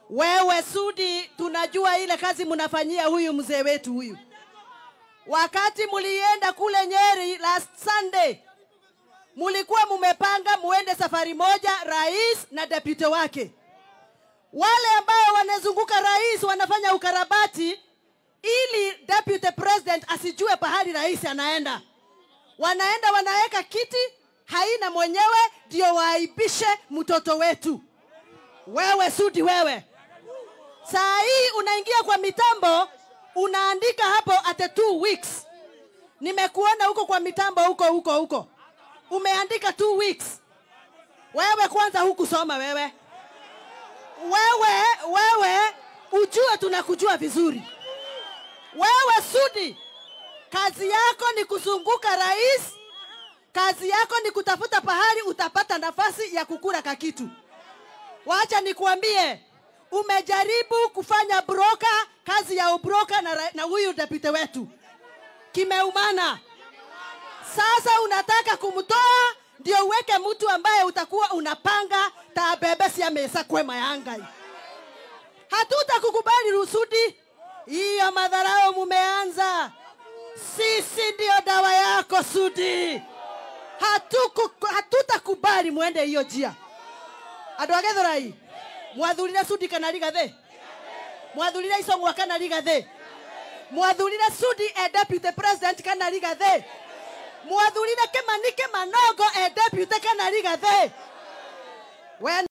Wewe Sudi, tunajua ile kazi mnafanyia huyu mzee wetu huyu. Wakati mulienda kule Nyeri last Sunday, mulikuwa mumepanga muende safari moja, rais na deputy wake. Wale ambao wanazunguka rais wanafanya ukarabati ili deputy president asijue pahali rais anaenda. Wanaenda wanaweka kiti haina mwenyewe, ndio waaibishe mtoto wetu. Wewe Sudi, wewe saa hii unaingia kwa mitambo unaandika hapo at two weeks. Nimekuona huko kwa mitambo huko huko huko, umeandika two weeks. Wewe kwanza hukusoma wewe, wewe wewe, ujue tunakujua vizuri. Wewe Sudi, kazi yako ni kuzunguka rais, kazi yako ni kutafuta pahali utapata nafasi ya kukula kakitu. Wacha nikuambie, umejaribu kufanya broka, kazi ya ubroka na, ra- na huyu deputy wetu kimeumana. Sasa unataka kumtoa ndio uweke mtu ambaye utakuwa unapanga tabebe ya mesa kwema yangai. Hatutakukubali Rusudi, hiyo madharau mumeanza. Sisi ndio dawa yako Sudi, hatuku hatutakubali mwende hiyo njia. andå a gäthårai mwathurire sudi kana rigathä mwathurire icong'wa kana rigathä mwathurire sudi e deputy president kana rigathä mwathurire kä mani kä manogo e deputy kana rigathä we